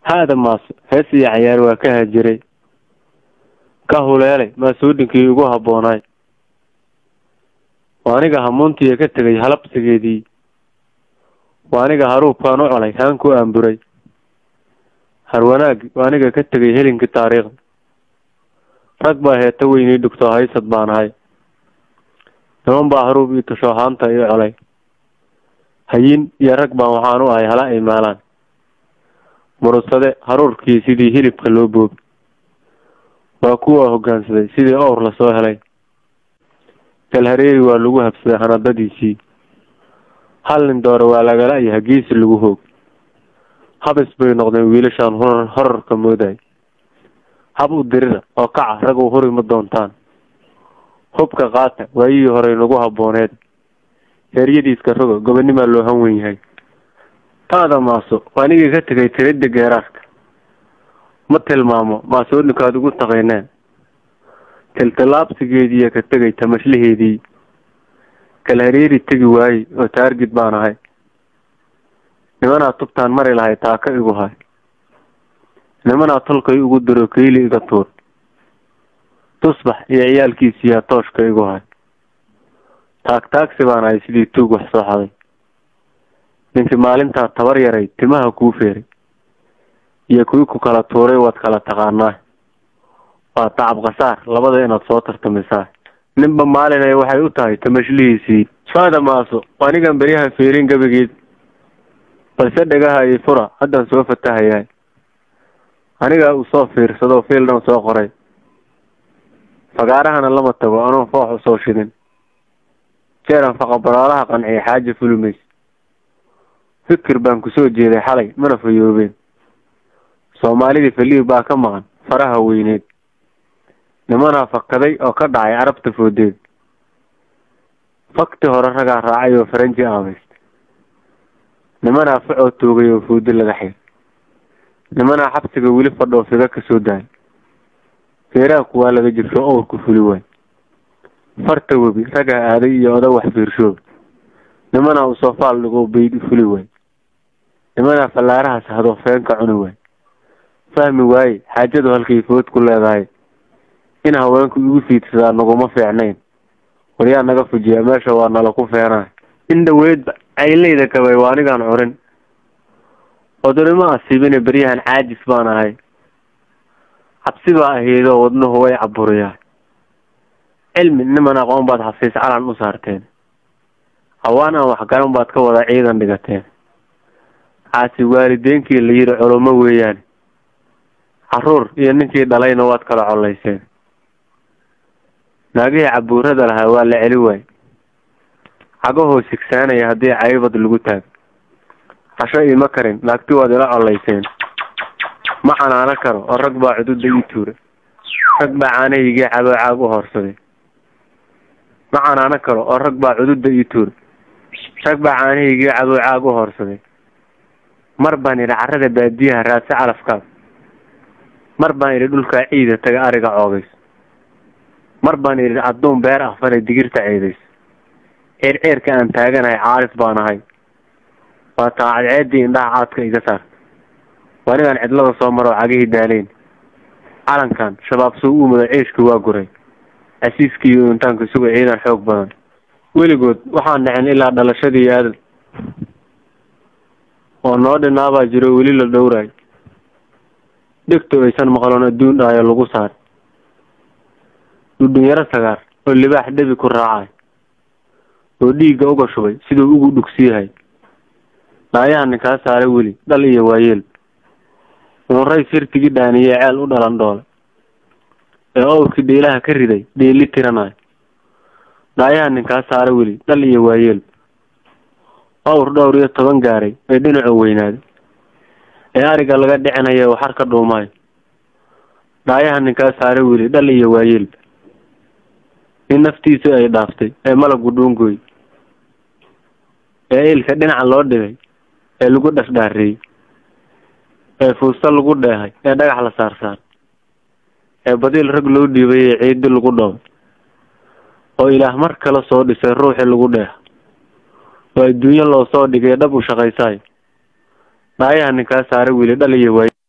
haada maaso hees iyo cayaar waa ka hajiray ka huleelay maasuudinkii ugu habboonaay waa aniga hamuuntiiya ka tegay halabsigeedii waa aniga haruubkaan u colay haan ku aanburay harwanaagi waa aniga ka tegay helinkii taariikhda rag baa heeta weynii dhugto haysad baan ahay niman baa haruub ii tasho haanta ii colay hayin iyo rag baan waxaan u ahay hala ay maalaan murudsade haruurkii sidii hilibka loo boobi waa kuwa hoggaansaday sidii owr lasoo helay galhareeri waa lagu habsaday hanadadiisii hal nin doore waa lagala iyo hagiisi lagu hoog habis bay noqdeen wiilashaan horar horarka mooday hab u dirira oo kaca rag u huri ma doontaan hubka qaata waayihii horey nagu habbooneed heeryadiiska roga gobonimaa loo han wen yahay taada maaso waa anigii ka tegay tiridda geeraarka ma tilmaamo maasoodinkaad ugu taqayneen tiltilaabsigeediiya ka tegay tamashlaheedii galhareeri tegi waayey oo taargid baan ahay nimanaa tubtaan mari lahay taaka igu hay nimanaa tolkay ugu diro kayli iga tuur tusbax iyo ciyaalkiisiyaa tooshka igu hay taag taagsi baan ahay sidii tuug wax soo xaday ninkii maalintaa tabar yaray timaha kuu feeray iyo kuwii ku kala tuuray waad kala taqaanaa waa tacab khasaar labada inaad soo tartamisaa ninba maalinay waxay u tahay tamashlihiisii faada maaso anigan beryaha feerin gabageed balse dhagaha ii fura haddaan soo fatahayaa anigaa uu soo fiirsado fiildan soo qoray fagaarahana lama tago anoon foox usoo shidin jeeran faqabaraalaha qanciya xaaja fulumays fikir baan kusoo jeeday xalay mana fayoobeen soomaalidii faliib baa ka maqan faraha weyneed nimanaa fakaday oo ka dhacay carabta foodeed fakti hore ragaa raacay oo faranji aabaysta nimanaa facoo toogay oo foodi laga xir nimanaa xabsiga weli fadhoo figa kasoo daay feeraanku waa laga jibsho owrku fuli waay farta webi ragaa aaday iyo oda wax fiirshoob nimanaa usoo faal dhigoo bayd fuli waay nimanaa fallaarahaas hadoo feenka cuni waay fahmi waaye xaajadu halkay food ku leedahay in haweenku igu fiidsadaa naguma fiicnayn waryaa naga fujiya meesha waa nala ku feenahay in dhaweydba cayleyda kabay waa anigaan curin odonimo asiibine beryahan caajis baan ahay cabsi baa ahaydoo wadnuhu way caburiyaa cilmi niman aqoon baad xafiis calan u saarteen hawaan aan waxgaran baad ka wada ciidan dhigateen caasi waalideenkii la yidhi culumo weeyaan caruur iyo ninkii dhalayna waad kala collayseen naagihii cabuurada lahaa waa la celi waay cagahoo sigsaanaya haddii caybad lagu taag casho iima karin naagti waad ila collayseen ma canaano karo oo rag baa cududa ii tuura rag baa caanahaygii caboo caag u hoorsaday ma canaano karo oo rag baa cududa ii tuura rag baa caanahaygii caboo caag u hoorsaday mar baan idhi carrada baadiyaha raadsi calafkaas mar baan idhi dhulkaa ciida taga ariga coogays mar baan idhi adduun beer ah falay digirta ceedays ceerceerka aan taaganahay caaris baan ahay waa taacadceedii indhaha caadka iga saar waa anigaan cidlada soo maroo cagihii daaleyn calankan shabaab soo u muda ceeshka waa guray casiiskii iyo intaanka suga ciidan xoog badan weligood waxaan dhicin ilaa dhalashadii aadan oo noo dhinaabaa jiro weli la dhowraay dhegto aysan maqloon adduun dhaayo lagu saar dhudhunyaro sagaar oo libaax dhebi ku raacay oo dhiigga uga shubay siduu ugu dhugsiyahay dhaayaha ninkaa saaray weli dhal iyo waayeel uunray sirtigii dhaaniyee ceel u dhalan dhoole ee owrkii dhiilaha ka riday dhiili tiranayo dhaayaha ninkaa saaray weli dhal iyo waayeel owr dhowr iyo toban gaaray ee dhinacu weynaaday ee ariga laga dhicinaya waxar ka dhuumayo dhaayaha ninkaa saaray weli dhal iyo waayeel in naftiisu ay dhaaftay ee malagu dhuungooy ee ilka dhinaca loo dhigay ee lagu dhasdhaareeyey ee fuusta lagu dheehay ee dhagax la saarsaar ee badiil rag loo dhiibay ee ciidi lagu dhoobay oo ilaah mar kale soo dhisay ruuxii lagu dheeha oo adduunyo loo soo dhigay dhab u shaqaysaayo dhaayaha ninkaa saare weli dhal iyo waay